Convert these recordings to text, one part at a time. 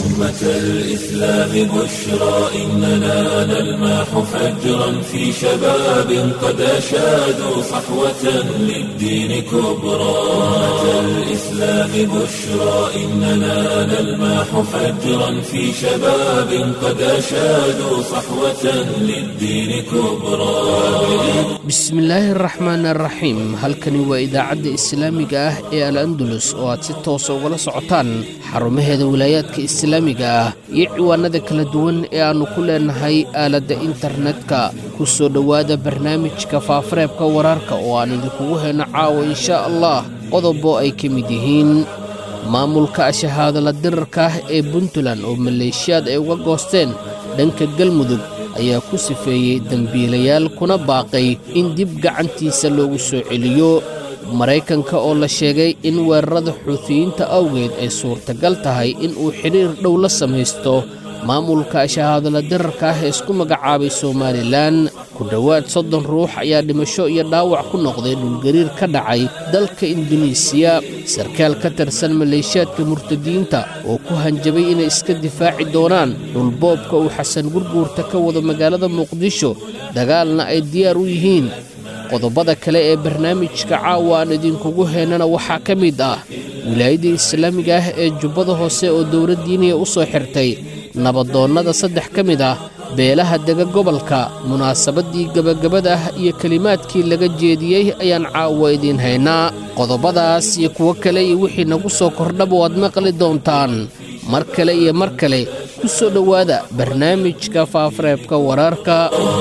أمة الإسلام بشرى إننا نلمح فجرا في شباب قد أشادوا صحوة للدين كبرى أمة الإسلام بشرى إننا نلمح فجرا في شباب قد أشادوا صحوة للدين كبرى bismillaahi araxmaan araxiim halkani waa idaacadda islaamiga ah ee al andalus oo aad si toosa ugala socotaan xarumaheeda wilaayaadka islaamiga ah iyo ciwaanada kala duwan ee aannu ku leenahay aaladda internetka ku soo dhowaada barnaamijka faafareebka wararka oo aan idinkugu hayno caawa inshaa allah qodobo ay ka mid yihiin maamulka ashahaadala dirarka ah ee puntland oo maleeshiyaad ay uga goosteen dhanka galmudug ayaa ku sifeeyey dembiilayaal kuna baaqay in dib gacantiisa loogu soo celiyo maraykanka oo la sheegay in weerarada xuutiyiinta awgeed ay suurtagal tahay in uu xidhiir dhow la samaysto maamulka shahaadala dirarka ah ee isku magacaabay somalilan ku dhowaad soddon ruux ayaa dhimasho iyo dhaawac ku noqday dhulgariir ka dhacay dalka induneisiya sarkaal ka tirsan maleeshiyaadka murtadiinta oo ku hanjabay inay iska difaaci doonaan dhulboobka uu xasan gurguurta ka wado magaalada muqdisho dagaalna ay diyaar u yihiin qodobada kale ee barnaamijka caawa aan idinkugu heynana waxaa ka mid ah wilaayadda islaamiga ah ee jubbada hoose oo dowladdiiniya u soo xirtay nabadoonnada saddex ka mid ah beelaha dega gobolka munaasabaddii gebagabada ah iyo kelimaadkii laga jeediyey ayaan caawa idiin haynaa qodobadaas iyo kuwo kale iyo wixii nagu soo kordhaba waad maqli doontaan mar kale iyo mar kale ku soo dhowaada barnaamijka faafareebka wararka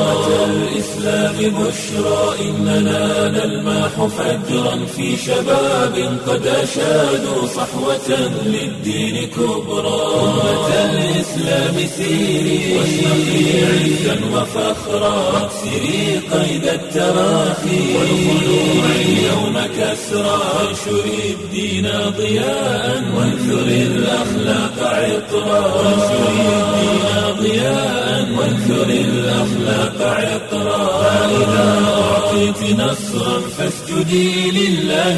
الإسلام بشرى إننا نلمح فجرا في شباب قد أشادوا صحوة للدين كبرى أمة الإسلام سيري واشرقي عزا وفخرا واكسري قيد التراخي والخلوع اليوم كسرى وانشري الدين ضياء وانثري الأخلاق عطرا وانشري الدين ضياء وانثري الأخلاق عطرا فإذا أعطيت نصرا فاسجدي لله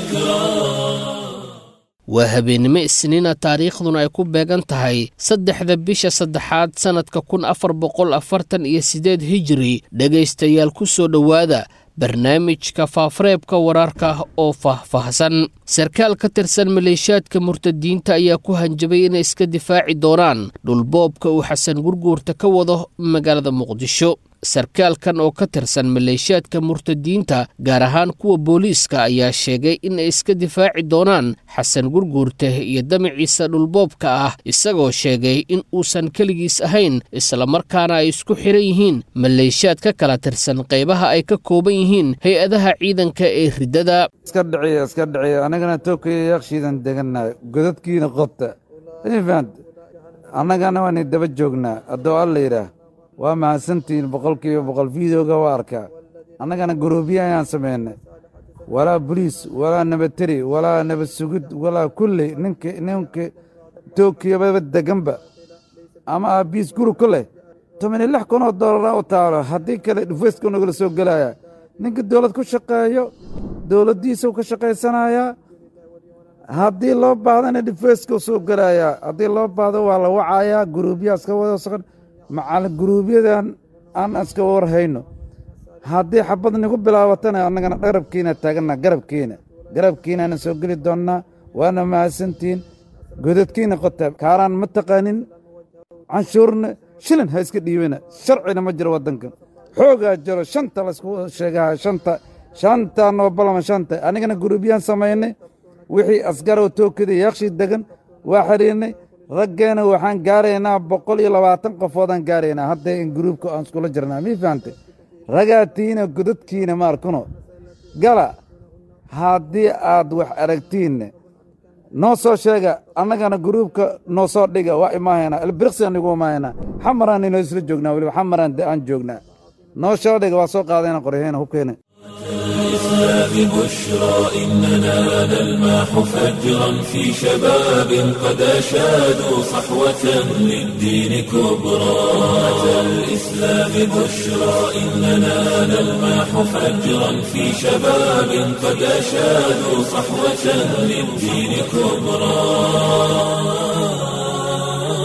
شكرا waa habeennimo isniina taariikhduna ay ku beegan tahay saddexda bisha saddexaad sannadka kun afar boqol afartan iyo siddeed hijiri dhegaystayaal ku soo dhowaada barnaamijka faafareebka wararka oo faahfaahsan sarkaal ka tirsan maleeshiyaadka murtadiinta ayaa ku hanjabay inay iska difaaci doonaan dhulboobka uu xasan gurguurta ka wado magaalada muqdisho sarkaalkan oo ka tirsan maleeshiyaadka murtadiinta gaar ahaan kuwa booliiska ayaa sheegay in ay iska difaaci doonaan xasan gurguurte iyo damaciisa dhulboobka ah isagoo sheegay in uusan keligiis ahayn islamarkaana ay isku xiran yihiin maleeshiyaad ka kala tirsan qaybaha ay ka kooban yihiin hay-adaha ciidanka ee riddada iska dhiciya iska dhiciya annagana tookaya yaaqshiidan degannahay godadkiina qobta fahant annagana waani daba joognaa haddoo alla yidhaah waa mahadsantihiin boqolkiiba boqol fideoga waa arkaa annagana guruubya ayaan samaynay walaa boliis walaa nabateri walaa nabad sugid walaa kulley ninka ninka tookiyababa deganba ama aabiis guri ku leh toban iyo lix kun oo doolara u taalo haddii kale dhufayska nagala soo gelaya ninka dowlad ku shaqeeyo dowladdiisau ka shaqaysanayaa haddii loo bahdana dhufayska soo gelayaa haddii loo baahdo waa la wacayaa guruubyaa iska wada socon macal guruubyadan aan iska warhayno haddii xabad nigu bilaabatana annagana garabkiina taaganna garabkiina garabkiinana soo geli doonnaa waana mahadsantihiin godadkiina qota kaaraan ma taqaanin canshuurna shilin ha iska dhiibana sharcina ma jiro waddankan xoogaa jiro shanta laysku sheegaha shanta shanta noobalama shanta anigana guruubyaan samaynay wixii asgarow tookada yaaqshii degan waa xidhiirnay raggeena waxaan gaaraynaa boqol iyo labaatan qofoodaan gaaraynaa hadda in gruubka aan iskula jirnaa mii fahantay ragaatiina godadkiina ma arkuno gala haddii aad wax aragtiinne noo soo sheega annagana gruubka noo soo dhiga waa imaahaynaa ilbiriqsiaan igu imaahaynaa xamaraan inoo isla joognaa weliba xamaraan aan joognaa noo soo dhiga waa soo qaadayna qoryahayna hubkeena الإسلام بشرى إننا نلمح فجرا في شباب قد أشادوا صحوة للدين كبرى أمة الإسلام بشرى إننا نلمح فجرا في شباب قد أشادوا صحوة للدين كبرى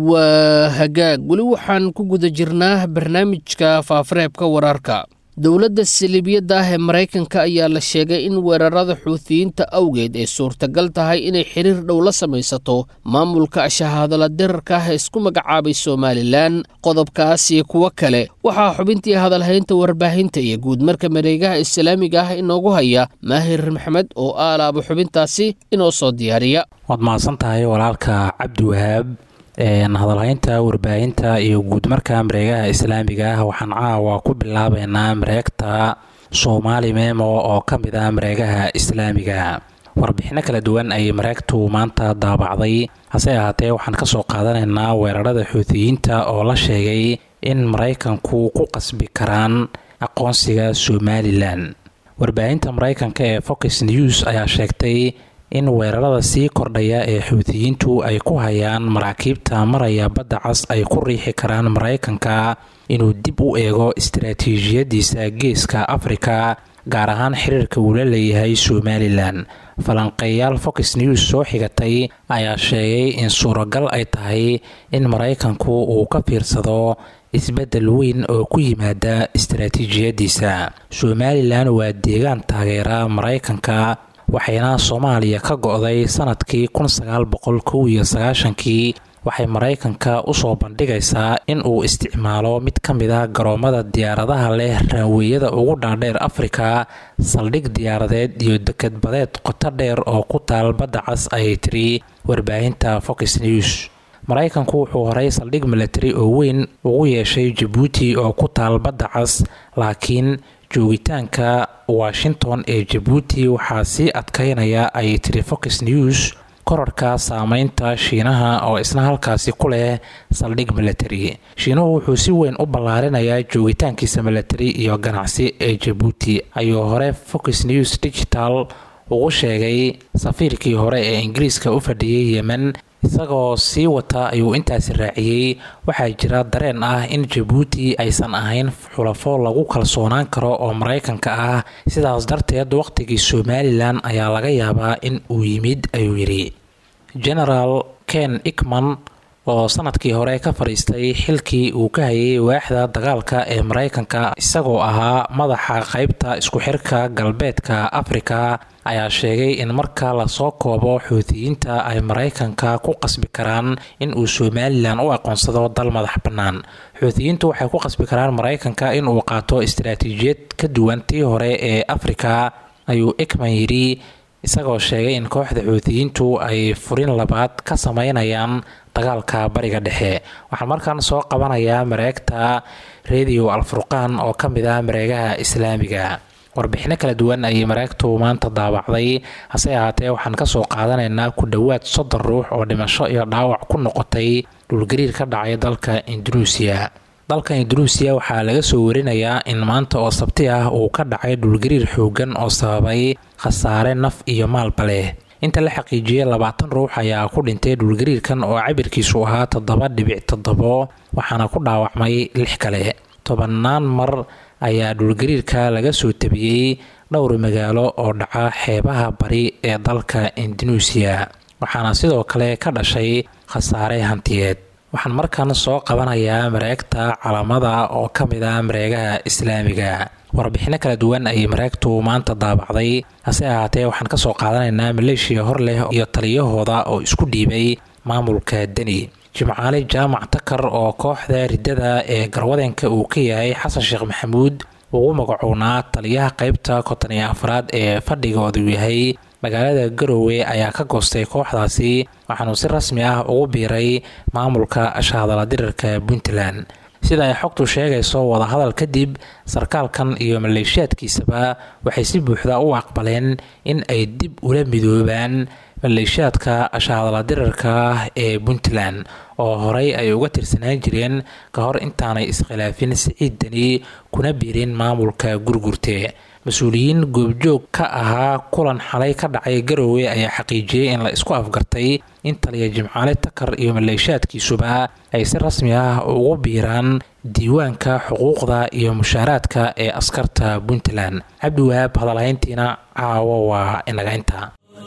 waa hagaag weli waxaan ku guda jirnaa barnaamijka faafareebka wararka dowladda saliibiyadda ah ee maraykanka ayaa la sheegay in weerarada xuutiyiinta awgeed ay suurtagal tahay inay xiriir dhow la samaysato maamulka shahaadala dirarka ah ee isku magacaabay somalilan qodobkaas iyo kuwo kale waxaa xubintii hadalhaynta warbaahinta iyo guudmarka mareegaha islaamiga ah inoogu haya maahir maxamed oo aalaaba xubintaasi inoo soo diyaariya waad mahadsan tahay walaalka cabdiwahaab hadalhaynta warbaahinta iyo guudmarka mareegaha islaamiga ah waxaan caawa ku bilaabeynaa mareegta soomaali memo oo ka mid ah mareegaha islaamiga warbixino kala duwan ayay mareegtu maanta daabacday hase ahaatee waxaan kasoo qaadanaynaa weerarada xuutiyiinta oo la sheegay in maraykanku ku qasbi karaan aqoonsiga somalilan warbaahinta maraykanka ee fox news ayaa sheegtay in weerarada sii kordhaya ee xuutiyiintu ay ku hayaan maraakiibta maraya badda cas ay ku riixi karaan maraykanka inuu dib u eego istaraatiijiyadiisa geeska afrika gaar ahaan xiriirka uu la leeyahay somalilan falanqeeyaal fox news soo xigatay ayaa sheegay in suuragal ay tahay in maraykanku uu ka fiirsado isbeddel weyn oo ku yimaada istaraatiijiyadiisa somalilan waa deegaan taageera maraykanka waxayna soomaaliya ka go-day sanadkii kun sagaal boqol kow iyo sagaashankii waxay maraykanka usoo bandhigaysaa in uu isticmaalo mid ka mid a garoomada diyaaradaha leh raanweeyada ugu dhaadheer afrika saldhig diyaaradeed iyo dekadbadeed qoto dheer oo ku taal badda cas ayay tiri warbaahinta fox news maraykanku wuxuu horay saldhig milatari oo weyn ugu yeeshay jabuuti oo ku taal badda cas laakiin joogitaanka washington ee jabuuti waxaa sii adkaynaya ayay tiri fox news korarka saameynta shiinaha oo isna halkaasi ku leh saldhig milatari shiinuhu wuxuu si weyn u ballaarinayaa joogitaankiisa milatari iyo ganacsi ee jabuuti ayuu hore fox news digital ugu sheegay safiirkii hore ee ingiriiska u fadhiyay yemen isagoo sii wata ayuu intaasi raaciyey waxaa jira dareen ah in jabuuti aysan ahayn xulafo lagu kalsoonaan karo oo maraykanka ah sidaas darteed wakhtigii somalilan ayaa laga yaabaa in uu yimid ayuu yidhi genaraal ken ikman oo sanadkii hore ka fadhiistay xilkii uu ka hayay waaxda dagaalka ee maraykanka isagoo ahaa madaxa qaybta isku xirka galbeedka afrika ayaa sheegay in marka lasoo koobo xuutiyiinta ay maraykanka ku qasbi karaan in uu somalilan u aqoonsado dal madax bannaan xuutiyiintu waxay ku qasbi karaan maraykanka in uu qaato istaraatiijiyad ka duwan tii hore ee afrika ayuu ikman yidhi isagoo sheegay in kooxda xuutiyiintu ay furin labaad ka sameynayaan dagaalka bariga dhexe waxaan markaan soo qabanayaa mareegta radio alfurqaan oo ka mid ah mareegaha islaamiga warbixino kala duwan ayay mareegtu maanta daabacday hase ahaatee waxaan kasoo qaadanaynaa ku dhowaad soddon ruux oo dhimasho iyo dhaawac ku noqotay dhulgariir ka dhacay dalka indunuusiya dalka indunuusiya waxaa laga soo warinayaa in maanta oo sabti ah uu ka dhacay dhulgariir xoogan oo sababay khasaare naf iyo maalba leh inta la xaqiijiyey labaatan ruux ayaa ku dhintay dhulgariirkan oo cabirkiisu ahaa toddoba dhibic toddobo waxaana ku dhaawacmay lix kale tobannaan mar ayaa dhulgariirka laga soo tabiyey dhowr magaalo oo dhaca xeebaha bari ee dalka indunuusiya waxaana sidoo kale ka dhashay khasaare hantiyeed waxaan markan soo qabanayaa mareegta calamada oo ka mid ah mareegaha islaamiga warbixino kala duwan ayay mareegtu maanta daabacday hase ahaatee waxaan kasoo qaadanaynaa maleeshiya hor leh iyo taliyahooda oo isku dhiibay maamulka deni jimcaale jaamac takar oo kooxda riddada ee garwadeenka uu ka yahay xasan sheekh maxamuud ugu magacownaa taliyaha qeybta konton iyo afraad ee fadhigoodu yahay magaalada garowe ayaa ka goostay kooxdaasi waxaanuu si rasmi ah ugu biiray maamulka ashahadala dirarka puntland sida ay xogtu sheegayso wadahadal kadib sarkaalkan iyo maleeshiyaadkiisaba waxay si buuxda u aqbaleen in ay dib ula midoobaan maleeshiyaadka ashahadala dirarka ee puntland oo horey ay uga tirsanaan jireen ka hor intaanay iskhilaafin siciid deni kuna biirin maamulka gurgurte mas-uuliyiin goobjoog ka ahaa kulan xalay ka dhacay garowe ayaa xaqiijiyey in la isku afgartay in taliya jimcaale takar iyo maleeshiyaadkiisuba ay si rasmi ah ugu biiraan diiwaanka xuquuqda iyo mushaaraadka ee askarta puntland cabdiwahaab hadalhayntiina caawo waa inaga inta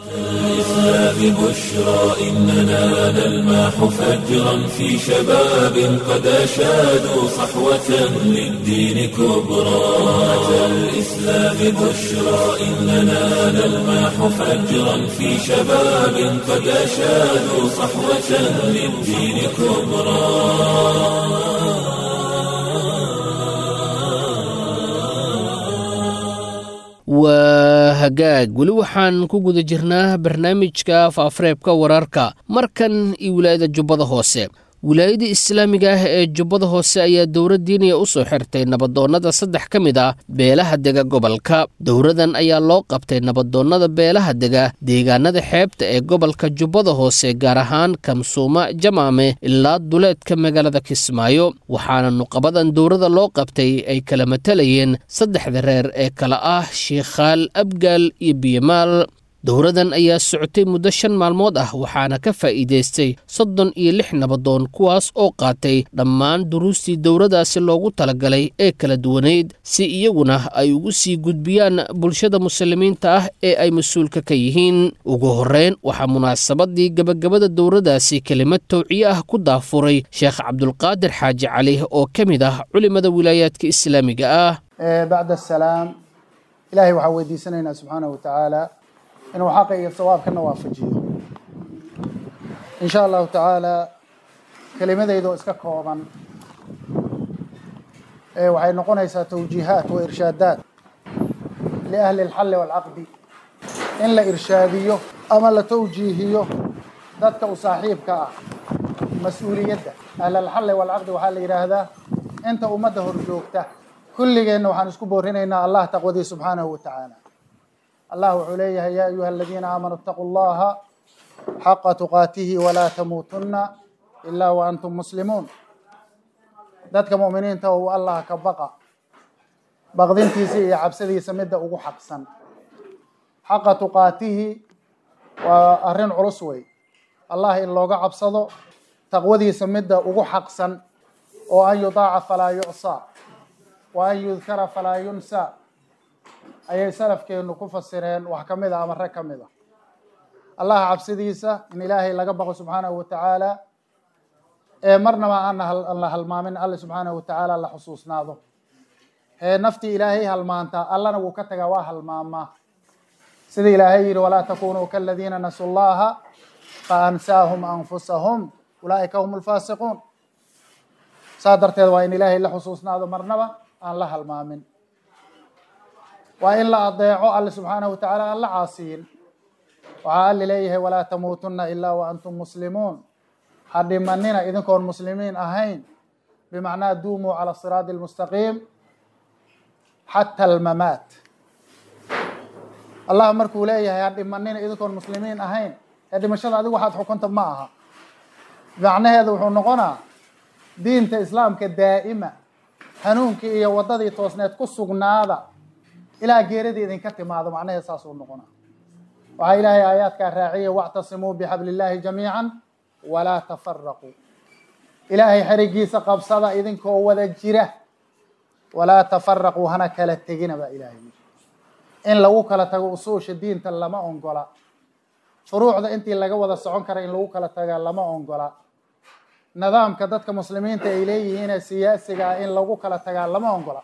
الإسلام بشرى إننا نلمح فجرا في شباب قد أشادوا صحوة للدين كبرى أتى الإسلام بشرى إننا نلمح فجرا في شباب قد أشادوا صحوة للدين كبرى waa hagaag weli waxaan ku guda jirnaa barnaamijka faafareebka wararka markan iyo wilaayada jubbada hoose wilaayada islaamiga ah ee jubbada hoose ayaa dowlad diiniya u soo xirtay nabadoonnada saddex ka mid ah beelaha dega gobolka dowradan ayaa loo qabtay nabadoonnada beelaha dega deegaanada xeebta ee gobolka jubbada hoose gaar ahaan kamsuuma jamaame ilaa duleedka magaalada kismaayo waxaana nuqabadan dowrada loo qabtay ay kala matalayeen saddexda reer ee kala ah shiikhaal abgaal iyo biyamaal dowradan ayaa socotay muddo shan maalmood ah waxaana ka faa'iidaystay soddon iyo lix nabadoon kuwaas oo qaatay dhammaan duruustii dowradaasi loogu talagalay ee kala duwanayd si iyaguna ay ugu sii gudbiyaan bulshada muslimiinta ah ee ay mas-uulka ka yihiin ugu horreyn waxaa munaasabadii gebagabada dowradaasi kelimad towciye ah ku daafuray sheekh cabdulqaadir xaaji cali oo ka mid ah culimada wilaayaadka islaamiga ah bacd asalaam ilaahay waxaan weydiisanaynaa subxaanahu watacaala inuu xaqa iyo sawaabkana waafajiyo in sha allahu tacaala kelimadayda oo iska kooban waxay noqonaysaa tawjiihaat wa irshaadaat liahli alxalli waalcaqdi in la irshaadiyo ama la tawjiihiyo dadka u saaxiibka ah mas-uuliyadda ahlalxalli waalcaqdi waxaa la yidhaahdaa inta ummadda horjoogta kulligeenna waxaan isku boorinaynaa allah taqwadii subxaanahu wa tacaala allah wuxuu leeyahay yaa ayuha aladiina aamanuu itaquu llaha xaqa tuqaatihi walaa tamuutunna ilaa wa antum muslimuun dadka mu'miniinta uu allah ka baqa baqdintiisa iyo cabsadiisa midda ugu xaqsan xaqa tuqaatihi waa arrin culus wey allah in looga cabsado taqwadiisa midda ugu xaqsan oo an yudaaca falaa yucsaa wa an yudkara falaa yunsaa ayay salafkeenu ku fasireen wax ka mid a ama rag ka mid a allah cabsidiisa in ilaahay laga baqo subxaanahu watacaala ee marnaba aan la halmaamin alle subxaanahu watacaala la xusuusnaado ee naftii ilaahay halmaanta allana wuu ka tagaa waa halmaamaa sida ilaahay yidhi walaa takunuu kaladiina nasuu llaha faansaahum anfusahum ulaa'ika hum lfaasiquun saa darteed waa in ilaahay la xusuusnaado marnaba aan la halmaamin waa in la adeeco alle subxaanahu watacaala aan la caasiyin waxaa alle leeyahay walaa tamuutunna ilaa wa antum muslimuun ha dhimanina idinkoon muslimiin ahayn bimacnaa duumuu cala siraadi almustaqiim xata almamaat allah markuu leeyahay ha dhimanina idinkoon muslimiin ahayn ee dhimashada adigu waxaad xukunta ma aha macnaheedu wuxuu noqonaa diinta islaamka daa'ima hanuunkii iyo waddadii toosneed ku sugnaada ilaa geeradii idinka timaado macnaheed saasuu noqona waxaa ilaahay aayaadkaa raaciyay wactasimuu bixabli illaahi jamiican walaa tafaraquu ilaahay xerigiisa qabsada idinkoo wada jira walaa tafaraquu hana kala tegina baa ilaahay yiri in lagu kala tago usuusha diinta lama ongola furuucda intii laga wada socon kara in lagu kala tagaa lama ongola nidaamka dadka muslimiinta ay leeyihiinee siyaasiga ah in lagu kala tagaa lama ongola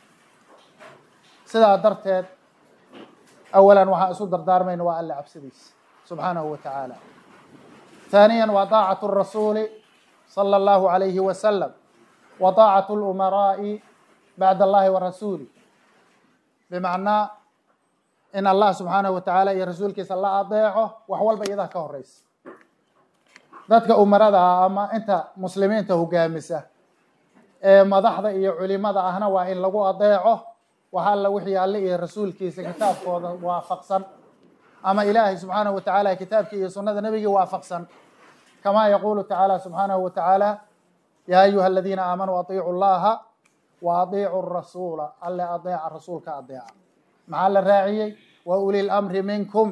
sidaa darteed awalan waxaan isu dardaarmayna waa alle cabsidiisa subxaanahu wa tacaala ثانيا وطاعة الرسول صلى الله عليه وسلم وطاعة الأمراء بعد الله ورسوله بمعنى إن الله سبحانه وتعالى يا رسولك صلى الله أطيعه وحول بيضا كهريس ذاتك أمراء أما أنت مسلمين تهجامسة madaxda iyo culimada ahna waa in lagu adeeco waxaa la wixii alle iyo rasuulkiisa kitaabkooda waafaqsan ama ilaahay subxaanahu watacaala kitaabkii iyo sunnada nebigii waafaqsan kamaa yaquulu tacaala subxaanahu watacaala yaa ayuha aladiina aamanuu atiicu llaha wa atiicu rasuula alle adeeca rasuulka adeeca maxaa la raaciyey wa uli lamri minkum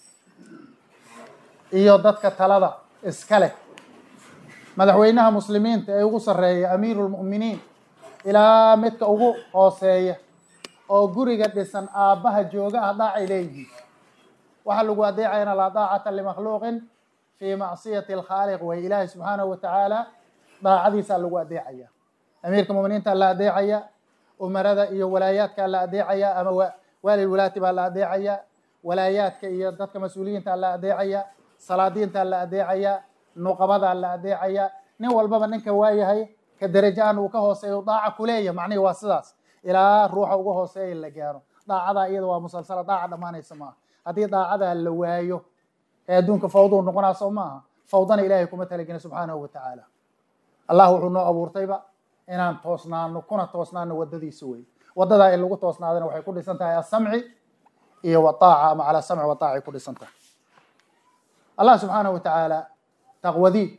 iyo dadka talada iska leh madaxweynaha muslimiinta ee ugu sarreeya amiiru lmu'miniin ilaa midka ugu hooseeya oo guriga dhisan aabbaha jooga ah dhaacay leeyihiin waxaa lagu adeecayana laa daacata limakhluuqin fii macsiyati alkhaaliq way ilaahay subxaanahu watacaala daacadiisaa lagu adeecaya amiirka muminiinta la adeecaya umarada iyo walaayaadka la adeecaya ama waalil walaati baa la adeecaya walaayaadka iyo dadka mas-uuliyiinta la adeecaya salaadiinta la adeecaya nuqabada la adeecaya nin walbaba ninka waayahay ka derajo aan uu ka hooseeyo daaca kuleeya macnihi waa sidaas ilaa ruuxa uga hooseeya la gaaro daacadaa iyada waa musalsala daaca dhammaanaysa maaha haddii daacadaa la waayo ee adduunka fawduu noqonaa soo maaha fawdana ilaahay kuma talagelin subxaanahu watacaala allah wuxuu noo abuurtayba inaan toosnaano kuna toosnaano wadadiisa wey wadadaa in lagu toosnaadana waxay ku dhisan tahay asamci iyo wataaca ama calaa samci wataaca ay ku dhisan tahay allah subxaanahu watacaala taqwadii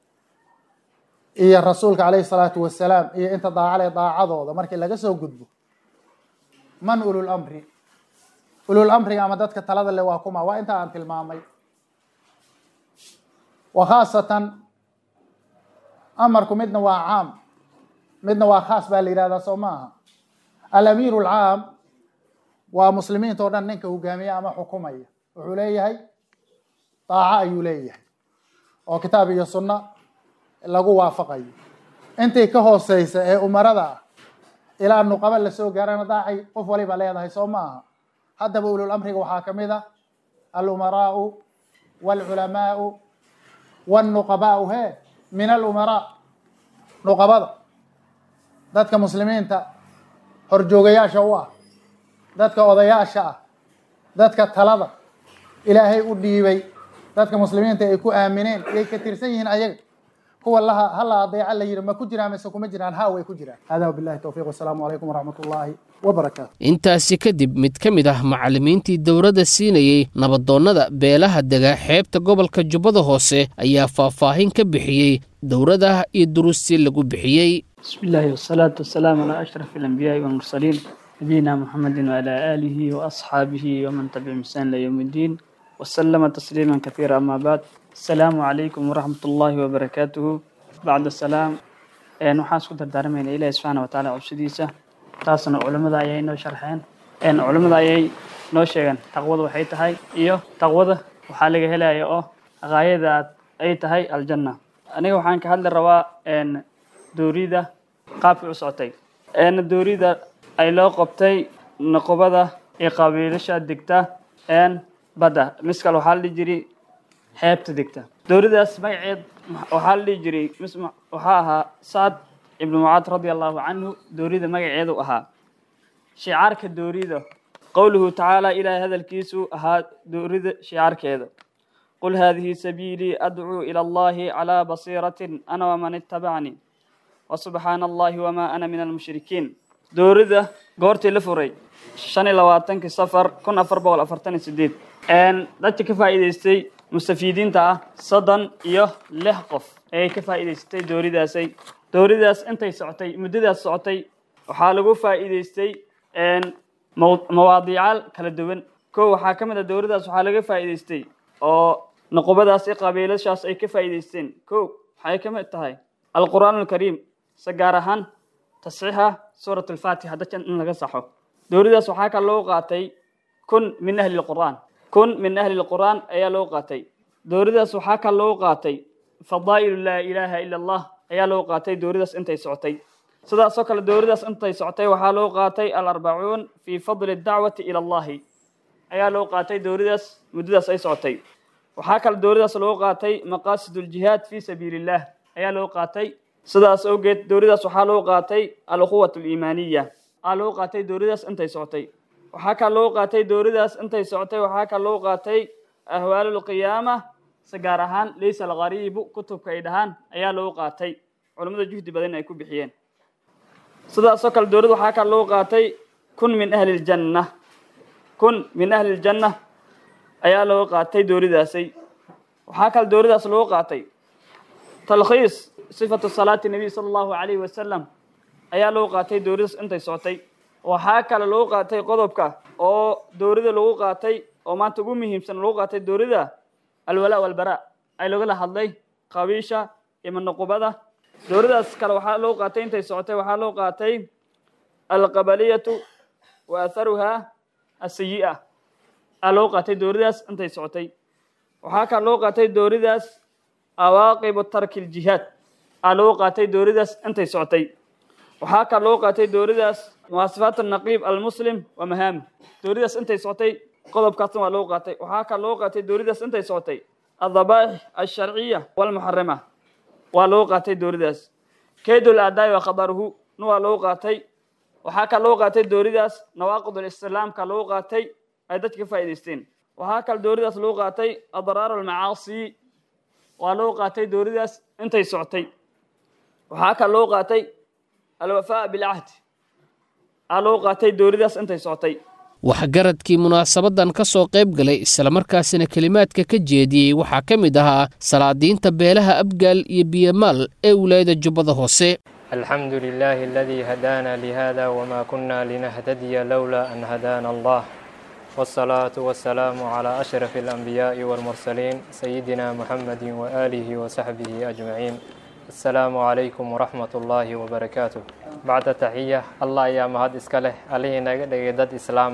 iyo rasuulka calayhi salaatu wasalaam iyo inta daacale daacadooda markii laga soo gudbo man ulul amri ulul amriga ama dadka talada le waa kuma waa inta aan tilmaamay wa khaasatan amarku midna waa caam midna waa khaas baa la yihahdaa soo maaha alamiiru alcaam waa muslimiinta o dhan ninka hogaamiya ama xukumaya wuxuu leeyahay daaco ayuu leeyahay oo kitaab iyo sunna lagu waafaqayo intii ka hooseysa ee umarada ah ilaa nuqaba lasoo gaarana daacay qof waliba leedahay soo maaha haddaba ulul amriga waxaa ka mid a alumaraau waalculamaau wاlnuqabaau he min alumaraa nuqabada dadka muslimiinta horjoogayaasha u ah dadka odayaasha ah dadka talada ilaahay u dhiibay dadka muslimiinta ay ku aamineen yay ka tirsan yihiin ayaga kuwa laha hala adeeca la yidhi ma ku jiraan mise kuma jiraan ha way ku jiraan hada wabillahi towfiiq wasalaamu calaykum waraxmat ullaahi wabarakaatu intaasi kadib mid ka mid ah macallimiintii dowladda siinayey nabadoonnada beelaha dega xeebta gobolka jubbada hoose ayaa faahfaahin ka bixiyey dowladaha iyo duruustii lagu bixiyey بسم الله والصلاة والسلام على أشرف الأنبياء والمرسلين نبينا محمد وعلى آله وأصحابه ومن تبعهم بإحسان إلى يوم الدين وسلم تسليما كثيرا أما بعد السلام عليكم ورحمة الله وبركاته بعد السلام een waxaan isku dardaarmayna ilaahi subxaana wa tacaala cubsidiisa taasna culimmada ayay noo sharxeen een culimmada ayay noo sheegeen taqwada waxay tahay iyo taqwada waxaa laga helaya oo qaayada aad ay tahay aljanna aniga waxaan ka hadli rabaa een doorida qaabkii u socotay een doorida ay loo qabtay noqobada iyo qabiilasha degta een badda miskal waxaa la dhihi jiray xeebta degta dooridaas magaceed waxaa la dhihi jiray mis waxaa ahaa sacad ibnu mucaad radia allahu canhu doorida magaceedu ahaa shicaarka doorida qowluhu tacaala ilaahay hadalkiisu ahaa doorida shicaarkeeda qul haadihi sabiilii adcuu ila allahi calaa basiiratin ana waman ittabacnii wasubxaana allahi wamaa ana min almushrikiin doorida goortii la furay shan iyo labaatankii safar kun afar boqol afartan iyo sideed dadka ka faa'iidaystay mustafiidiinta ah soddon iyo lix qof ayay ka faa'iidaysatay dooridaasay dooridaas intay socotay muddadaas socotay waxaa lagu faa'iidaystay mawaadiicaal kala duwan kow waxaa ka mid a dooridaas waxaa laga faa'iidaystay oo noqobadaas iyo qabiilashaas ay ka faa'iidaysteen kow waxay ka mid tahay alqur'aan alkariim se gaar ahaan tasxiixa suurat alfaatixa dadka in laga saxo dooridaas waxaa kale loo qaatay kun min ahli lqur'aan kun min ahli lqur'aan ayaa loo qaatay dooridaas waxaa kale loo qaatay fadaa'ilu laa ilaaha ila allah ayaa loo qaatay dooridaas intay socotay sidaasoo kale dooridaas intay socotay waxaa loo qaatay alarbacuun fii fadli dacwati ila allahi ayaa loo qaatay dooridaas muddadaas ay socotay waxaa kale dooridaas loo qaatay maqaasid ljihaad fii sabiili illah ayaa loo qaatay sidaas awgeed dooridaas waxaa loo qaatay alquwat aliimaaniya aa loo qaatay dooridaas intay socotay waxaa kale loo qaatay dooridaas intay socotay waxaa kale loo qaatay ahwaalu lqiyaama si gaar ahaan laysa alqariibu kutubka ay dhahaan ayaa loo qaatay culimmada juhdi badan ay ku bixiyeen sidaasoo kale doorida waxaa kale loo qaatay kun min ahli ljanna kun min ahli ljanna ayaa loo qaatay dooridaasay waxaa kale dooridaas loo qaatay talkhiis sifatu salaati nabiy sala allahu calayhi wasalam ayaa loo qaatay dooridaas intay socotay waxaa kale loo qaatay qodobka oo doorida lagu qaatay oo maanta ugu muhiimsan lagu qaatay doorida alwalaa walbara ay lagala hadlay qabiisha iyo noqobada dooridaas kale waxaa loo qaatay intay socotay waxaa loo qaatay alqabaliyatu wa atharuha asayi'a aa loo qaatay dooridaas intay socotay waxaa kaa loo qaatay dooridaas awaaqibu tarki ljihaad aa loo qaatay dooridaas intay socotay waxaa kaa loo qaatay dooridaas muwaasifaat naqiib almuslim wa mahaami dooridaas intay socotay qodobkaasna waa loo qaatay waxaa kaa loo qaatay dooridaas intay socotay adabaaix alsharciya walmuxarima waa loo qaatay dooridaas kaydul aadaai wa khabaruhu na waa loo qaatay waxaa kaa loo qaatay dooridaas nawaaqid lislaamka loo qaatay ay dadka ka faa'idaysteen waxaa kale dooridaas loo qaatay adraar almacaasi waa loo qaatay dooridaas intay socotay waxaa kale loo qaatay alwafaa bilcahdi aa loo qaatay dooridaas intay socotay waxgaradkii munaasabadan ka soo qayb galay islamarkaasina kelimaadka ka jeediyey waxaa ka mid ahaa salaadiinta beelaha abgaal iyo biyamaal ee wilaayada jubbada hoose الحمد لله الذي هدانا لهذا وما كنا لنهتدي لولا أن هدانا الله والصلاة والسلام على أشرف الأنبياء والمرسلين سيدنا محمد وآله وصحبه أجمعين السلام عليكم ورحمة الله وبركاته بعد تحية الله يا مهد إسكاله عليه نجدد إسلام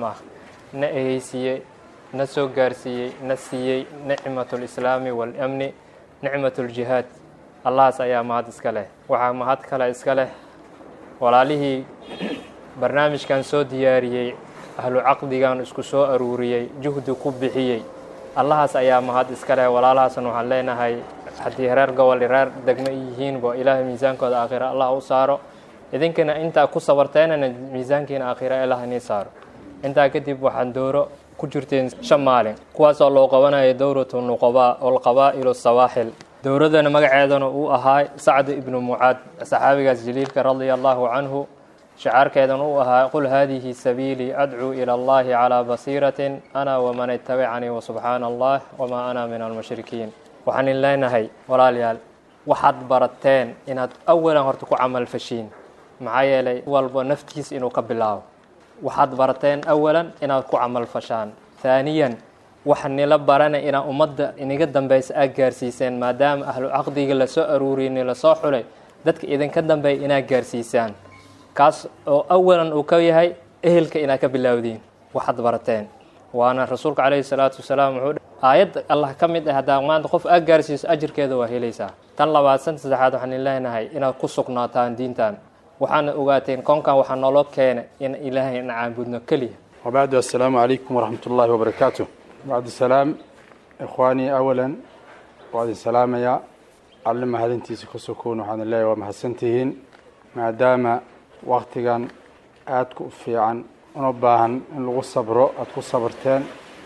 نأهيسي نسو قارسي نسي نعمة الإسلام والأمن نعمة الجهاد allahaas ayaa mahad iska leh waxaa mahad kale iska leh walaalihii barnaamijkan soo diyaariyey ahlu caqdigan isku soo aruuriyey juhdi ku bixiyey allahaas ayaa mahad iska leh walaalahaasna waxaan leenahay haddii reer gobol reer degmo yihiinba ilaahay miisaankooda aakhira allah u saaro idinkana intaa ku sabarteenana miisaankiina aakhira ilaah inii saaro intaa kadib waxaan dooro ku jirteen shan maalin kuwaasoo loo qabanayo dowratu nuqabaa olqabaa'ilu sawaaxil dowladana magaceedana uu ahaa sacd ibnu mucaad saxaabigaas jaliilka radia allahu canhu shacaarkeedana uu ahaa qul haadihi sabiilii adcuu ila allahi calaa basiiratin ana waman itabicanii wasubxaana allah wamaa ana min almushrikiin waxaan in leenahay walaalayaal waxaad barateen inaad awalan horta ku camal fashiin maxaa yeelay walba naftiis inuu ka bilaabo waxaad barateen awalan inaad ku camal fashaan haaniyan waxa nila barana inaa ummadda iniga dambeysa aad gaarsiiseen maadaama ahlu caqdiga lasoo aruuriyey nilasoo xulay dadka idinka dambeeya inaad gaarsiisaan kaas oo awalan uu ka yahay ehelka inaad ka bilaawdiin waxaad barateen waana rasuulka calayhi salaatu wasalaam wuxuu aayadda allah ka mid ah haddaa maanta qof aad gaarsiiso ajirkeeda waa helaysaa tan labaad san saddexaad waxaan in leenahay inaad ku sugnaataan diintan waxaana ogaateen koonkan waxaa naloo keena in ilaahay na caabudno keliya وبعد السلام عليكم ورحمة الله وبركاته بعد السلام إخواني أولا بعد السلام يا علم هذنتي سكسكون وحن الله ومحسنتهين ما دام وقتكان آتكو في عن ونباهن إن لغو صبرو أتكو صبرتين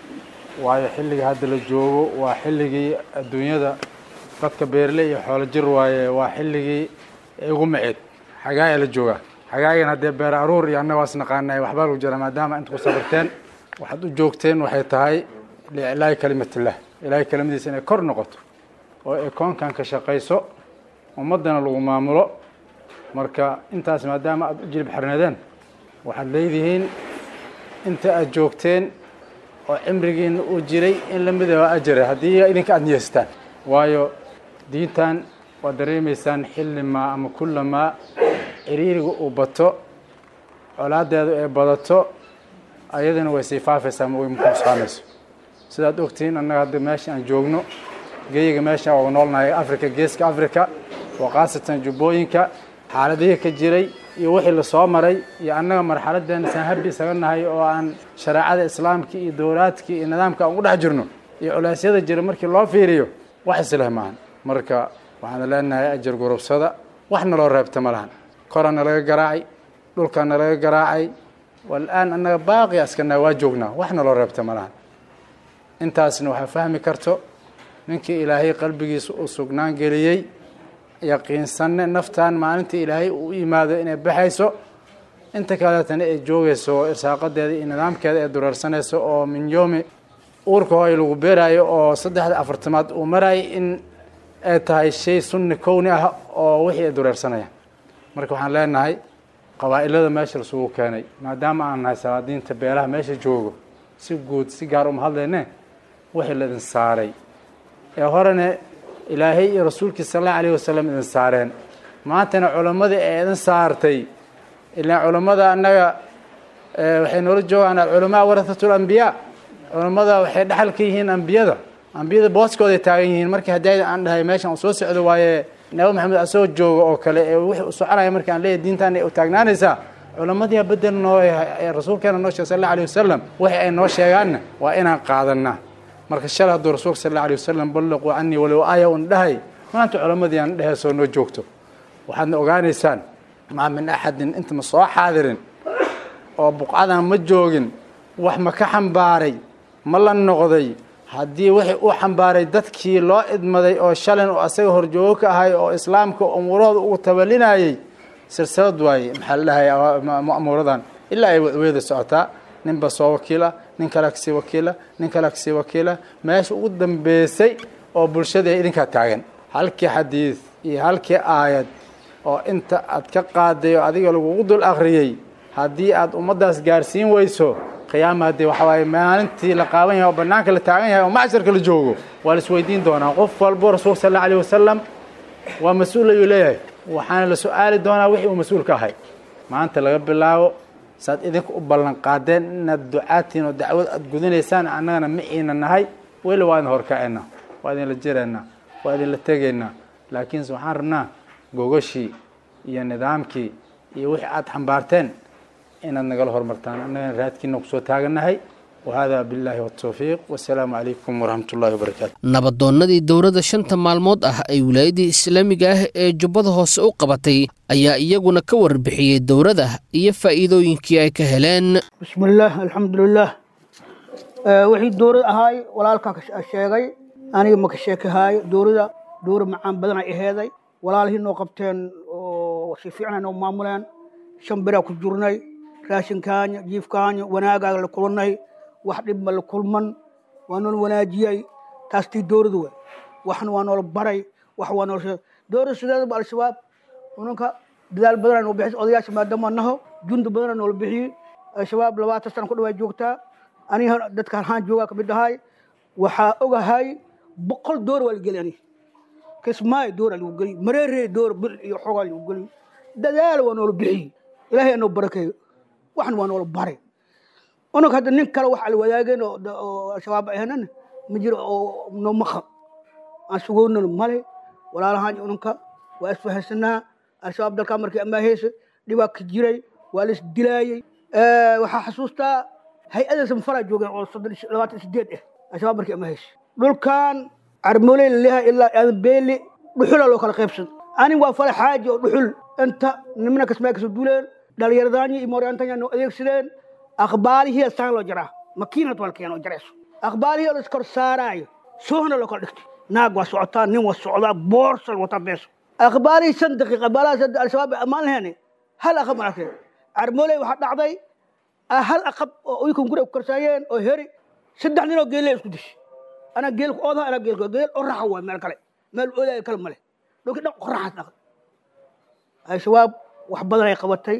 waayo xilliga hadda la joogo waa xilligii adduunyada dadka beerle iyo xoolo jir waaye waa xilligii igu maceed xagaaya la joogaa xagaayan haddee beer aruur iyo annaga waas naqaanay waxbaa lagu jira maadaama inta ku sabarteen waxaad u joogteen waxay tahay liiclaahi kalimatillah ilaahay kelimadiisa inay kor noqoto oo ay koonkan ka shaqayso ummaddana lagu maamulo marka intaas maadaama aada u jilib xirnadeen waxaad leedihiin inta aada joogteen oo cimrigiina uu jiray in la mid ah ajira haddii idinka aada niyeystaan waayo diintan waad dareemaysaan xillimaa ama kullamaa ciriiriga uu bato colaadeedu ay badato ayadana way sii faafaysaa ma way mukuusqaamayso sidaad ogtihiin annaga hadda meesha aan joogno geyiga meesha waa noolnahay africa geeska africa oo khaasatan jubbooyinka xaaladihii ka jiray iyo wixii lasoo maray iyo annaga marxaladeena saan habi isaga nahay oo aan shareecada islaamka iyo dowlaadkii iyo nidaamka aan u dhex jirno iyo culeysyada jira markii loo fiiriyo wax isleh maahan marka waxaan leenahay ajar gurubsada wax naloo reebta ma lahan kora nalaga garaacay dhulka nalaga garaacay walaan annaga baaqi askana waa joognaa wax naloo reebta ma lahan intaasna waxaa fahmi karto ninkii ilaahay qalbigiisa uu sugnaan geliyey yaqiinsanne naftan maalinta ilaahay uu yimaado inay baxayso inta kaleetana ay joogayso irsaaqadeeda iyo nidaamkeeda ay dureersanayso oo min yoomi uurka hooy lagu beeraayo oo saddexda afartamaad uu maraayo in ay tahay shay sunni kowni ah oo wixii ay dureersanayaan marka waxaan leenahay qabaa'ilada meesha lasugu keenay maadaama aan nahay salaadiinta beelaha meesha joogo si guud si gaar uma hadlayne wixii la idin saaray ee horena ilaahay iyo rasuulkiisa sal allahu alayh wasalam idin saareen maantana culammadii ee idin saartay ilaan culammada annaga waxay noola joogaan alculamaa warahatul ambiyaa culammada waxay dhexal ka yihiin ambiyada ambiyada booskooday taagan yihiin markii haddii aan dhahay meeshan uu soo socdo waaye nabi maxamed asoo jooga oo kale ee wixii u soconaya markii aan leeyahay diintaana u taagnaanaysaa culammadii bedel noo ee rasuulkeena noo sheegay sal alla alay wasalam wixii ay noo sheegaanna waa inaan qaadanaa marka shalay hadduu rasuulka sal alla alay wasalam ballaquu canii walow aaya un dhahay maanta culammadii aan dheheysoo noo joogto waxaadna ogaanaysaan maa min axadin inta ma soo xaadirin oo buqcadan ma joogin wax ma ka xambaaray ma la noqday haddii wixii u xambaaray dadkii loo idmaday oo shalin oo asaga horjoogo ka ahay oo islaamka umuurahooda ugu tabalinayay silsilad waaye maxaa la dhahay ma'muuradan ilaa ay wada socotaa ninba soo wakiila nin kale kasii wakiila nin kale kasii wakiila meesha ugu dambeysay oo bulshada ay idinkaa taagan halkii xadiid iyo halkii aayad oo inta aad ka qaaday oo adiga lagugu dul akhriyey haddii aad ummaddaas gaarsiin weyso qiyaama haddii waxa waaye maalintii la qaaban yahay oo bannaanka la taagan yahay oo macsharka la joogo waa la isweydiin doonaa qof walbo rasuulka sal alla alayh wasalam waa mas-uul ayuu leeyahay waxaana la su-aali doonaa wixii uu mas-uul ka ahay maanta laga bilaabo saad idinka u ballan qaadeen inaad ducaadtiin oo dacwad aad gudanaysaan annagana maciina nahay weli waa idin horkacayna waa idinla jiraynaa waa idinla tegaynaa laakiinse waxaan rabnaa gogashii iyo nidaamkii iyo wixii aad xambaarteen inaad nagala hormartaan annagana raadkiina kusoo taagannahay wahada billahi watawfiiq wasalaamu calaykum waraxmat ullahi wabarakaatu nabadoonnadii dowladda shanta maalmood ah ay wilaayadii islaamiga ah ee jubbada hoose u qabatay ayaa iyaguna ka warbixiyey dowladda iyo faa'iidooyinkii ay ka heleen bismillaah alxamdulilaah wixii dowlad ahaay walaalkaa sheegay aniga maka sheekahaayo dowlada dowra macaan badan ay aheeday walaalihii noo qabteen oo si fiicnay noo maamuleen shan biraa ku jirnay raashinkaanya jiifkaanya wanaagaaga la kulannay wax dhibma la kulman waa noola wanaajiyey taas tii dowladu wey waxna waa noola baray wax waa noola dowlada sideedaba al-shabaab unanka dadaal badanaa noo bixis odayaasha maadaama naho jundi badanaa noola bixiyey al-shabaab labaatan sana ku dhawaa joogtaa aniga dadka halhaan joogaa kamid ahay waxaa ogahay boqol door waa la geli aniga kismaayo dooraa lagu geli mareeree door bil iyo xogaa lagu geli dadaal waa noola bixiyey ilaahay anoo barakeeyo waxna waa noola baray unag hadda nin kale wax ala wadaageen oo al-shabaab ahanan ma jiro oo noo maqa aan sugoonana male walaalahaan unanka waa isfahansanaa al-shabaab dalkaa markii amaaheysa dhibaa ka jiray waa la isdilaayey waxaa xasuustaa hay-ada sanfaraa joogeen oo soddon labaatan sideed ah al-shabaab markii amaaheysa dhulkan carmooley laleeyahay ilaa aadan beeli dhuxulaa loo kala qaybsan anig waa fala xaaji oo dhuxul inta nimana kasmaa kasoo duuleen dhalinyaradaanyi iyo mooryaantanya noo adeegsadeen aqbaalihii saan loo jaraa makiinad waa la keena oo jarayso aqbaalihii oo la iskor saaraayo soohna loo kala dhigtay naag waa socotaa nin waa socdaa boorsal wataa beeso aqbaalihii shan daqiiq aqbaalahaas hadda al-shabaab ay ammaan laheene hal aqab ma arkeen carmooley waxaa dhacday hal aqab oo uykan guriga ku karsaayeen oo heri saddex nin oo geelle isku dishay anaa geelku oodaa anaa geelku geel oo raxa waay meel kale meel oodaayo kale male dhulkii dhan qoraxaas dhaqay al-shabaab wax badan ay qabatay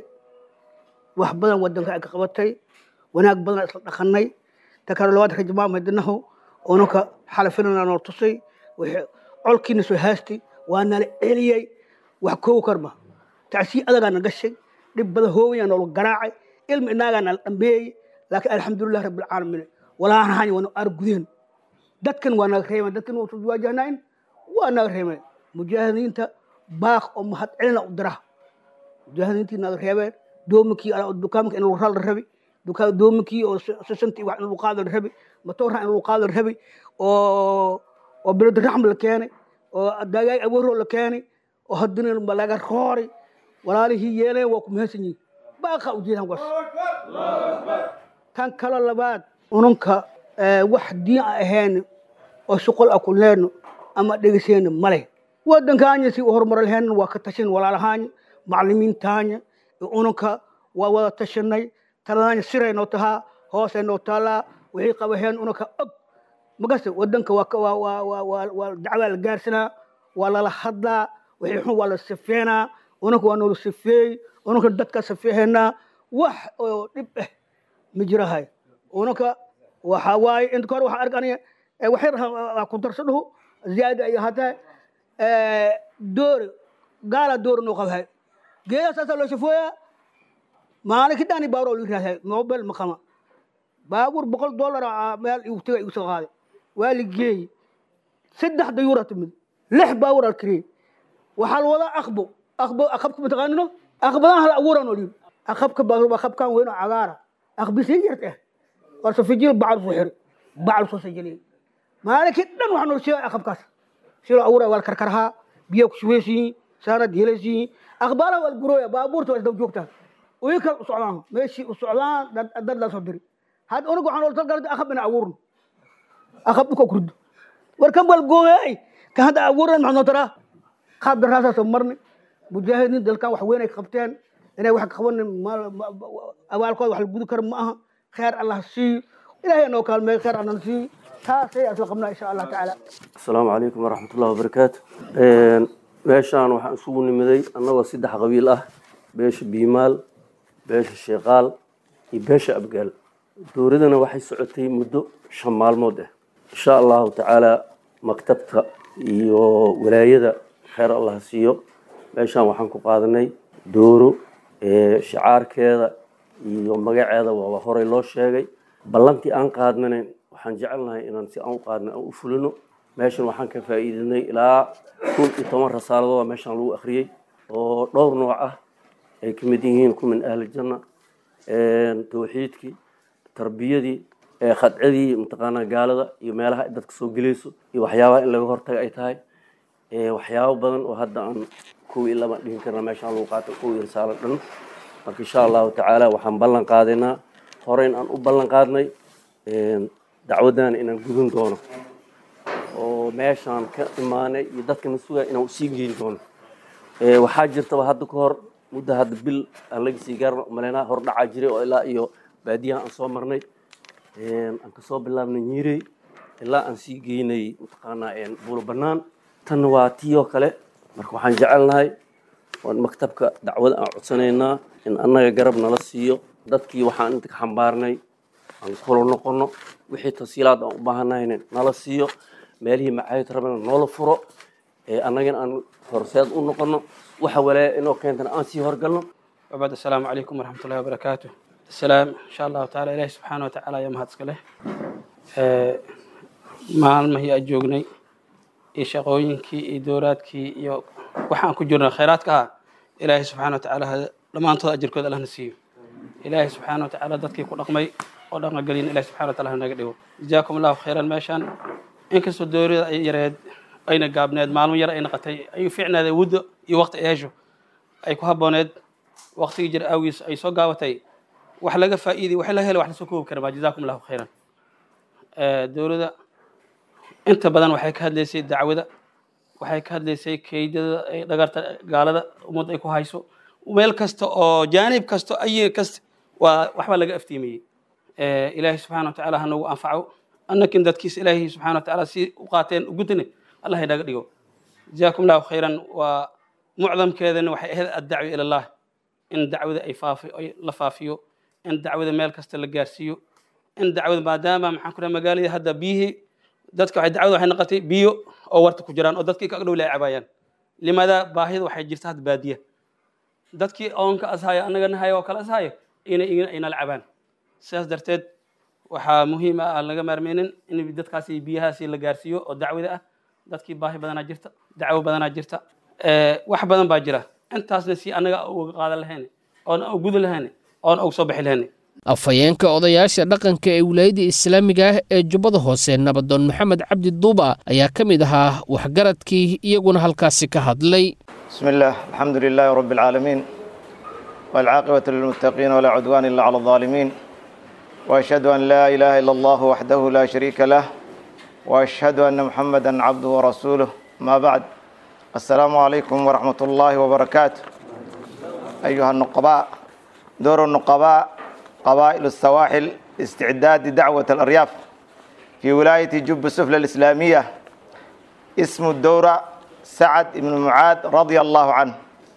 wax badan wadanka ay ka qabatay wanaag badan isla dhaqanay ta kale labaad rajmaa madinahu oonanka xalafinana noo tusay colkiina soo haastay waa nala celiyey wax koogu karma tacsii adagaa na gashay dhib badan hoowayaa noola garaacay ilmi inaagaa nala dhambeeyey laakiin alxamdulilah rabbilcaalamiin walaanahan waa ar gudeen dadkan waa naga reemeen dadkan waa soo waajahnayn waa naga reemeen mujaahidiinta baaq oo mahad celina u dira mujaahidiintii naga reebeen doominkii dukaamka in lagu ral rabi doominkii oo sisantii wax in lagu qaado la rabi matoorha in lagu qaado la rabi oo oo bilad raxm la keenay oo dagaay abuuroo la keenay oo haddana laga roori walaalihii yeeleen waa ku mahadsan yihin baaqa ujeedaan was tan kalo labaad unanka wax diin a ahayn oo shuqol a ku leenno ama dhegeyseenno male wadankaanya si u horumar lahayn waa ka tashan walaalahaanya maclimiintaanya unanka waa wada tashanay taladaanya siray noo tahaa hoosay noo taalaa wixii qabaheen unanka og magase wadanka waa dacwaa la gaarsanaa waa lala hadlaa wixii xun waa la sifeenaa unanka waa noola sifeey unanka dadka sifeehenaa wax oo dhib ah ma jirahay unanka waxaa waaye inta hore waxaa arkanaya waxyar ku darsadhuhu ziyaada ay ahaatee doore gaala doore noo qabahay geedaa saasaa loo shafooyaa maalinkii dhani baaroo lu yidhahdaa mobel maqama baabuur boqol dollar ah meel igu tagay igu soo qaaday waa la geeyey saddex dayuura timid lix baabuur al kariyey waxaa la wadaa akbo akbo akabka mataqaanino akbadan hal abuuran oo liib akabka baabuur akabkan weyn oo cagaara akbisii yarta ah warse fijil bacal soo xiri bacal soo sajaliyey maalinkii dhan waxaa noo sheegay akabkaas silo abuura waa la karkarhaa biyo ku shubeysiyiin saanad helaysiyiin akhbaaraha waa la gurooya baabuurta waa isdaba joogtaa way kala u socdaan meeshii u socdaan dad dad la soo diri hadda unaga waxaan oltal galada akab ina abuurno akab dhulka kurdo war kan bal gooyay kan hadda abuuran maxaa noo taraa qaab daraasaasoo marni mujaahidiin dalkan wax weyn ay qabteen inay wax qabanin abaalkooda wax la gudi karo ma aha kheer allah siiyo ilaahay noo kaalmeeyo kheer allah siiyo taasay asla qabnaa insha allah tacaala asalaamu calaykum waraxmat ullahi wabarakaatu meeshaan waxaan isugu nimiday annagoo saddex qabiil ah beesha biimaal beesha sheekaal iyo beesha abgaal dowladana waxay socotay muddo shan maalmood ah insha allahu tacaala maktabka iyo walaayada kheer allah siiyo meeshaan waxaan ku qaadanay dooro shicaarkeeda iyo magaceeda waaba horey loo sheegay ballantii aan qaadnana waxaan jecelnahay inaan si aan u qaadna aan u fulino meeshan waxaan ka faa'iidinay ilaa kun iyo toban rasaaladood meeshaan lagu akhriyey oo dhowr nooc ah ay ka mid yihiin ku min ahli janna tawxiidkii tarbiyadii khadcadii mataqaanaa gaalada iyo meelaha ay dadka soo gelayso iyo waxyaabaha in laga hortaga ay tahay waxyaabo badan oo hadda aan kuwii lama dhihin karna meeshaan lagu qaato kuwii risaalo dhan marka insha allahu tacaala waxaan ballan qaadaynaa horeyn aan u ballan qaadnay dacwaddaana inaan gudin doono oo meeshaan ka imaanay iyo dadkana sugaya inaan usii geyn doono waxaa jirtaba hadda ka hor muddo hadda bil aan laga sii gaarna umaleynaa hor dhacaa jiray oo ilaa iyo baadiyaha aan soo marnay aan kasoo bilaabnay nyiirey ilaa aan sii geynay mataqaanaa buulo bannaan tanna waa tii oo kale marka waxaan jecelnahay oon maktabka dacwada aan codsanaynaa in annaga garab nala siiyo dadkii waxaan inta ka xambaarnay aan kula noqono wixii tasiilaad aan u baahanahayna nala siiyo meelihii macaayid rabana noola furo annagana aan horseed u noqono waxa walaaya inoo keentana aan sii horgalno وبعد السلام عليكم ورحمة الله وبركاته السلام إن شاء الله تعالى إلهي سبحانه وتعالى يا مهد سكله maalmahii aad joognay iyo shaqooyinkii iyo dowlaadkii iyo waxaan ku jirnay khayraadka ah ilaahay subxaana wa tacaala dhammaantood ajirkood allahna siiyo ilaahay subxaana wa tacaala dadkii ku dhaqmay oo dhaqangelin ilahi subxana wa taala hanaga dhigo jazaakum allahu khayran meeshaan inkastoo dowlada ay yareed ayna gaabneed maalmo yar ay naqatay ayuu fiicnaaday wuddo iyo waqti ay hesho ay ku habbooneed waqtigii jir awgiis ay soo gaabatay wax laga faa'iiday wax la helo wax lasoo koobi kara ma jazaakum allahu khayran dowladda inta badan waxay ka hadlaysay dacwada waxay ka hadlaysay keydada ay dhagarta gaalada ummadda ay ku hayso meel kasta oo jaanib kasta ayi kasta waa waxbaa laga aftiimiyey ilaahay subxana wa tacaala hanagu anfaco annakin dadkiisa ilaahay subxana wa tacaala si u qaateen ugutane allah inaga dhigo jazaakum allahu khayran waa mucdamkeedana waxay ahayd addacwi ila allah in dacwada ay faafi ay la faafiyo in dacwada meel kasta la gaarsiiyo in dacwada maadaama maxaan ku dhaha magaalada hadda biyihii dadka waxay dacwada waxay noqotay biyo oo warta ku jiraan oo dadkii ka dhow ay cabaayaan limaada baahida waxay jirta hadda baadiya dadkii oonka ashaayo annagana hayo oo kale ashaayo inay inala cabaan sidaas darteed waxaa muhiim ah aan laga maarmeynin in dadkaasi biyahaasi la gaarsiiyo oo dacwada ah dadkii baahi badanaa jirta dacwo badanaa jirta wax badan baa jira intaasna si annaga uga qaadan lahayn oon u gudi lahayn oon uga soo bixi lahayn afhayeenka odayaasha dhaqanka ee wilaayadda islaamiga ah ee jubbada hoose nabadoon maxamed cabdi duuba ayaa ka mid ahaa waxgaradkii iyaguna halkaasi ka hadlay بسم الله الحمد لله رب العالمين والعاقبة للمتقين ولا عدوان إلا على الظالمين وأشهد أن لا إله إلا الله وحده لا شريك له وأشهد أن محمدا عبده ورسوله ما بعد السلام عليكم ورحمة الله وبركاته أيها النقباء دور النقباء قبائل السواحل استعداد دعوة الأرياف في ولاية جب السفلى الإسلامية اسم الدورة سعد بن معاذ رضي الله عنه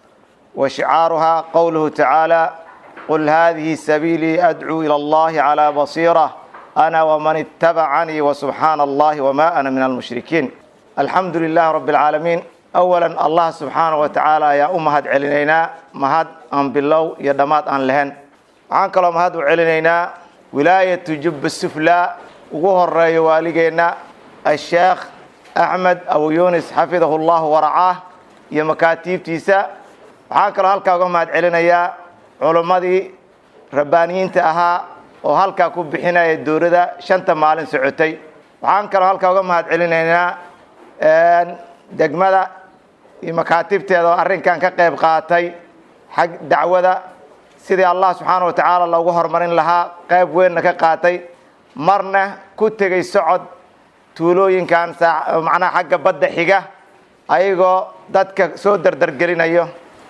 وشعارها قوله تعالى قل هذه سبيلي أدعو إلى الله على بصيرة أنا ومن اتبعني وسبحان الله وما أنا من المشركين الحمد لله رب العالمين أولا الله سبحانه وتعالى يا أمهد علينا مهد أن بالله يا دمات أن لهن waxaan kaloo mahad u celinaynaa wilaayatu jubba suflaa ugu horeeyo waaligeenna asheekh axmed abu yunis xafidahu llahu waracaah iyo makaatiibtiisa waxaan kaloo halkaa uga mahad celinayaa culimmadii rabbaaniyiinta ahaa oo halkaa ku bixinaya dowladda shanta maalin socotay waxaan kaloo halkaa uga mahad celinaynaa degmada iyo makaatibteeda oo arrinkan ka qayb qaatay xag dacwada sidii allah subxaana wa tacaala loogu horumarin lahaa qayb weynna ka qaatay marna ku tegay socod tuulooyinkan macnaha xagga badda xiga ayagoo dadka soo dardargelinayo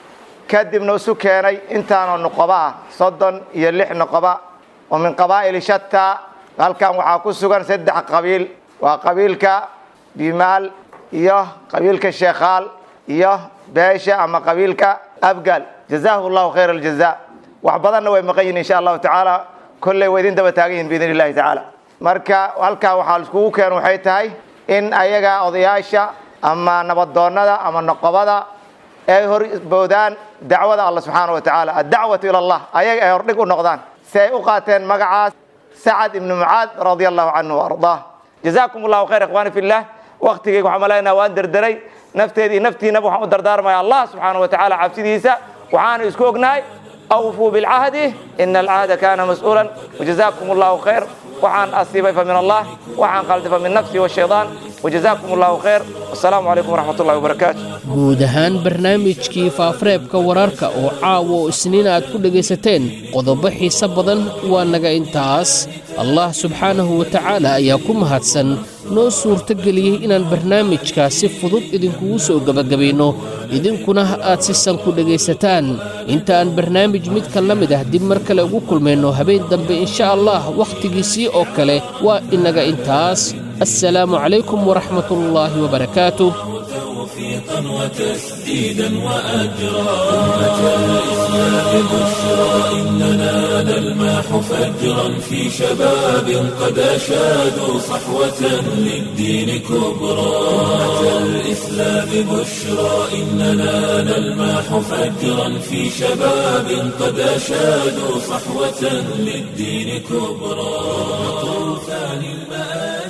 kadibna isu keenay intaanoo noqoba ah soddon iyo lix noqoba oo min qabaa'ili shataa halkan waxaa ku sugan saddex qabiil waa qabiilka bimaal iyo qabiilka sheekhaal iyo beesha ama qabiilka abgal jazaahu llahu khayra aljaza wax badanna way maqan yihin insha allahu tacaala kolley way idin daba taagan yihin biidn illahi tacaala marka halkaa waxaa laiskugu keen waxay tahay in ayaga odayaasha ama nabadoonnada ama noqobada ay hor boodaan dacwada alla subxaana wa tacaala addacwatu ila allah ayaga ay hordhig u noqdaan si ay u qaateen magacaas sacad ibnu mucaad radia allahu canhu ardaa jazaakum allahu khayr ikhwaani fillah waktigeyga waxaan malaynaa waan derderay nafteedii naftiinaba waxaan u dardaarmaya allah subxaana wa tacaala cabsidiisa waxaanu isku ognahay awfuu bilcahdi ina alcahda kana mas-uulan wajazaakum allahu khayr waxaan asiibay fa min allah waxaan qalday fa min nafsi washaytaan wajazaakum allahu khayr wasalaamu calaykum waraxmat ullahi wabarakaatu guud ahaan barnaamijkii faafareebka wararka oo caawa oo isniin aad ku dhegaysateen qodobo xiise badan waa naga intaas allah subxaanahu wa tacaala ayaa ku mahadsan noo suurtogeliyey inaan barnaamijkaa si fudud idinkugu soo gebagabayno idinkuna aad si san ku dhegaysataan inta aan barnaamij midkan la mid ah dib mar kale ugu kulmayno habeen dambe insha allah wakhtigiisii oo kale waa inaga intaas assalaamu calaykum waraxmat ullaahi wabarakaatuh توفيقا وتسديدا وأجرا أمة الإسلام بشرى إننا نلمح فجرا في شباب قد أشادوا صحوة للدين كبرى أمة الإسلام بشرى إننا نلمح فجرا في شباب قد أشادوا صحوة للدين كبرى طوفان المآل